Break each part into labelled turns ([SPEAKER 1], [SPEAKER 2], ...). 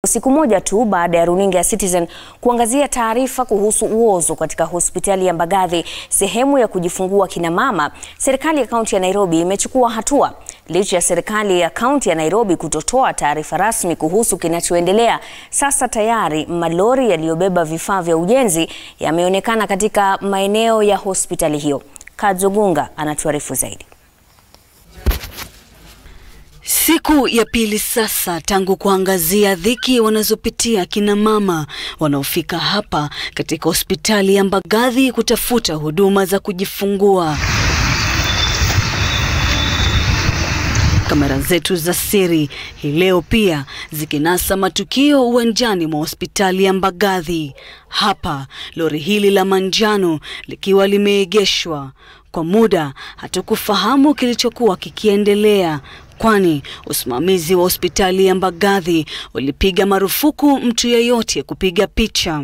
[SPEAKER 1] Siku moja tu baada ya runinga ya Citizen kuangazia taarifa kuhusu uozo katika hospitali ya Mbagathi, sehemu ya kujifungua kina mama, serikali ya kaunti ya Nairobi imechukua hatua. Licha ya serikali ya kaunti ya Nairobi kutotoa taarifa rasmi kuhusu kinachoendelea, sasa tayari malori yaliyobeba vifaa vya ujenzi yameonekana katika maeneo ya hospitali hiyo. Kadzogunga anatuarifu zaidi.
[SPEAKER 2] Siku ya pili sasa tangu kuangazia dhiki wanazopitia kina mama wanaofika hapa katika hospitali ya Mbagathi kutafuta huduma za kujifungua. Kamera zetu za siri hii leo pia zikinasa matukio uwanjani mwa hospitali ya Mbagathi. Hapa lori hili la manjano likiwa limeegeshwa kwa muda, hatukufahamu kilichokuwa kikiendelea kwani usimamizi wa hospitali ya Mbagathi ulipiga marufuku mtu yeyote kupiga picha.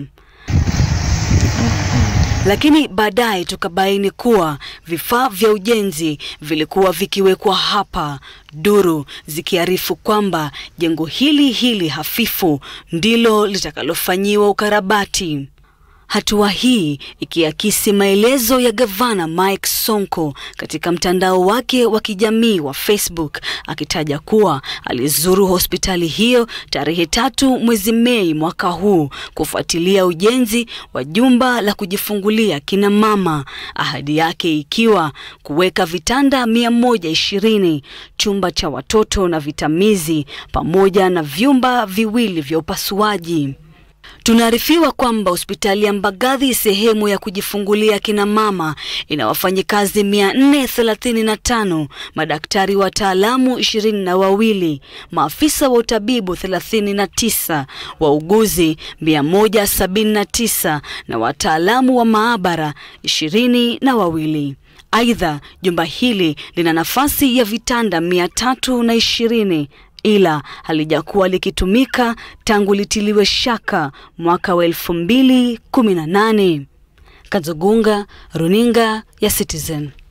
[SPEAKER 2] Lakini baadaye tukabaini kuwa vifaa vya ujenzi vilikuwa vikiwekwa hapa, duru zikiarifu kwamba jengo hili hili hafifu ndilo litakalofanyiwa ukarabati. Hatua hii ikiakisi maelezo ya gavana Mike Sonko katika mtandao wake wa kijamii wa Facebook akitaja kuwa alizuru hospitali hiyo tarehe tatu mwezi Mei mwaka huu kufuatilia ujenzi wa jumba la kujifungulia kina mama, ahadi yake ikiwa kuweka vitanda mia moja ishirini, chumba cha watoto na vitamizi pamoja na vyumba viwili vya upasuaji. Tunaarifiwa kwamba hospitali ya Mbagathi sehemu ya kujifungulia kina mama ina wafanyikazi mia nne thelathini na tano, madaktari wataalamu ishirini na wawili, maafisa wa utabibu thelathini na tisa, wauguzi mia moja sabini na tisa na wataalamu wa maabara ishirini na wawili. Aidha, jumba hili lina nafasi ya vitanda mia tatu na ishirini ila halijakuwa likitumika tangu litiliwe shaka mwaka wa elfu mbili kumi na nane. Kadzogunga, runinga ya Citizen.